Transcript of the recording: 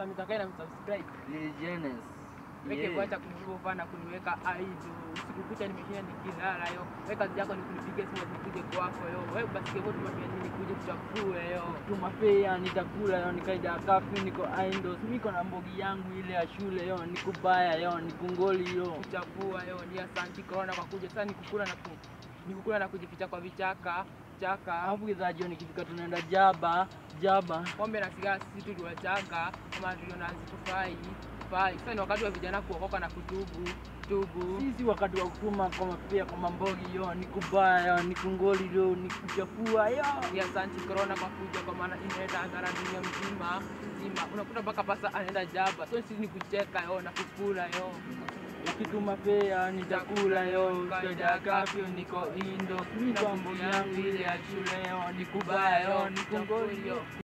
Samita na msubscribe. Legends. Weke Yeah. kuacha kunigova na kuniweka idol. Usiku kucha nimeshinda nikilala yo. Wewe kazi yako ni kunipiga simu nikuje kwako yo. Wewe basi kevo tumafanya nini kuje tuchafue yo. tumapea nitakula yo nikaida kafi niko indos niko na mbogi yangu ile ya shule yo nikubaya yo nikungoli yo Kuchafua yo ni asanti corona kwa kuja sasa nikukula na ku nikukula na kujificha kwa vichaka chaka alafu kidhajo nikifika tunaenda jaba jaba pombe na sigara sisi tuliwachanga kama tuliona hazitufai fai. Sasa ni wakati wa vijana kuokoka na kutubu tubu. sisi wakati wa kutuma kwa mapea kwa mambogi yo nikubaya yo nikungoli yo nikuchafua yo ya santi corona kwa kuja kwa maana inaleta hadhara dunia mzima mzima. Unakuta mpaka pasa anaenda jaba, so sisi ni kucheka yo na kukula yo. ukituma pea nitakula yo kaida kafyo niko indo niko mbogi yangu ile ya shule yo nikubaya yo nikungoli yo